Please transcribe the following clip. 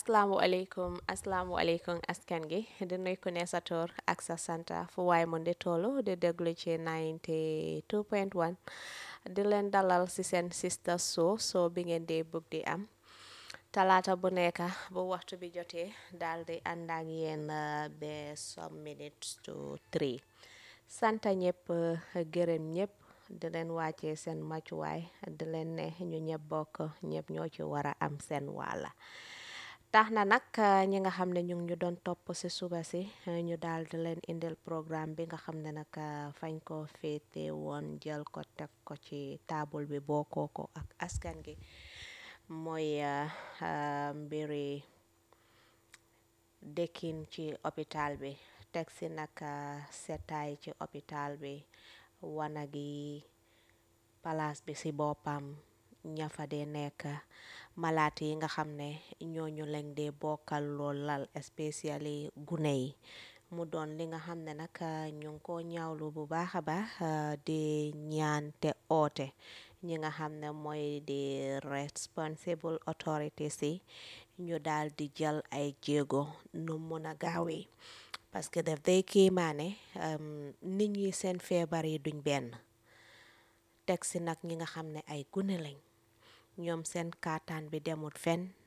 asalaamualeykum asalaamualeykum askan gi di nuyu ku ne sa tur ak sa santa fu waay mun di tollu di déglu ci 92.1 di leen dalal ci seen sista show show bi ngeen di bugg di am talaata bu nekk bu waxtu bi jotee daal di ànd ak yéen ba some minutes to three santa ñëpp gërëm ñëpp di leen wàccee seen màccuwaay di leen ne ñu ñëpp bokk ñëpp ñoo ci war a am seen wàlla tax na nag ñi nga xam ne ñu ngi ñu doon topp ci suba si ñu daal di leen indil programme bi nga xam ne nag fañ ko féete woon jël ko teg ko ci taabul bi bokkoo ko ak askan gi mooy mbiri dëkkin ci hôpital bi teg si nag setaay ci hôpital bi wanag yi palaas bi ci boppam ña fa dee nekk malaat yi nga xam ne ñooñu lañ dee bokkal lool lal especially gune yi mu doon li nga xam ne nag ñu ngi ko ñaawlu bu baax a baax di ñaan te oote ñi nga xam ne mooy di responsible authorities yi ñu daal di jël ay jéego nu mun a gaawee parce que daf day kiimaane nit ñi seen feebar yi duñ benn teg si nag ñi nga xam ne ay gune lañ ñoom seen kaataan bi demut fenn